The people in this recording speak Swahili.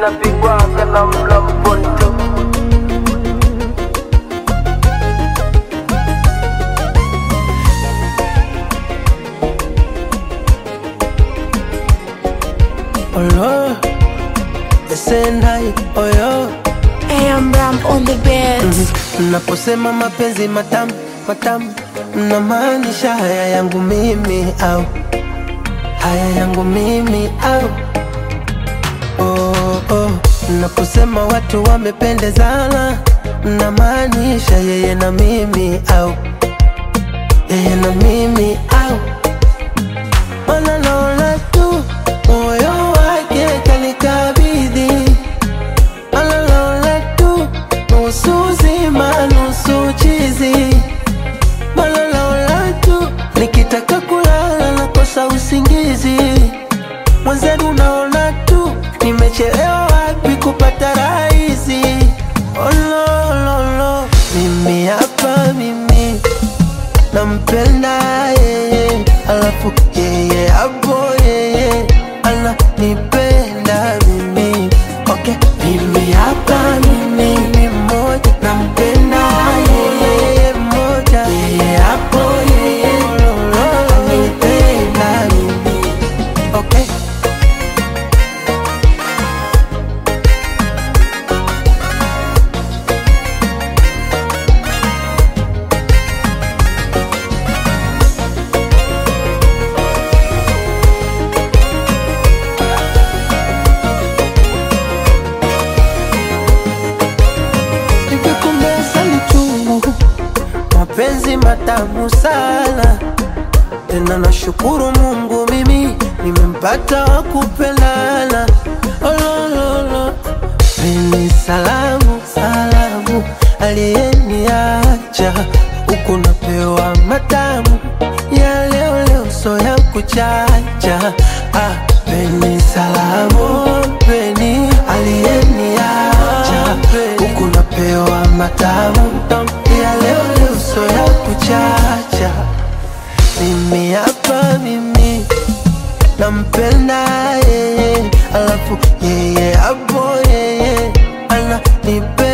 napigwaga na mlamponto Olo, esenai oyo AM Ram on the beat. Mnaposema mapenzi matamu matamu, mnamaanisha haya yangu mimi au haya yangu mimi au oh, oh. Mnaposema watu wamependezana, mnamaanisha yeye na mimi au yeye na mimi au Ona naona tu moyo wake kanikabidhi Malalaula tu nusu zima nusu chizi Malalaula tu nikitaka kulala nakosa usingizi Mwenzenu naona tu nimechelewa wapi kupata rahisi Olololo mimi hapa mimi nampenda yeye, alafu yeye hapo yeye ananipenda mimi. Okay, mimi hapa mimi ni mmoja, nampenda yeye mmoja, yeye hapo yeye ananipenda mimi. Okay. Hivi kumbe asali chungu, mapenzi matamu sana. Tena nashukuru Mungu mimi nimempata wa kupendana. Olololo, peni salamu salamu, aliyeniacha huku napewa matamu ya leo leo, so ya kuchacha. Ah, peni salamu, peni aliyeniacha huku napewa matamu ya leo leo, so ya kuchacha. Mimi hapa mimi nampenda yeye, alafu yeye hapo yeye ananipenda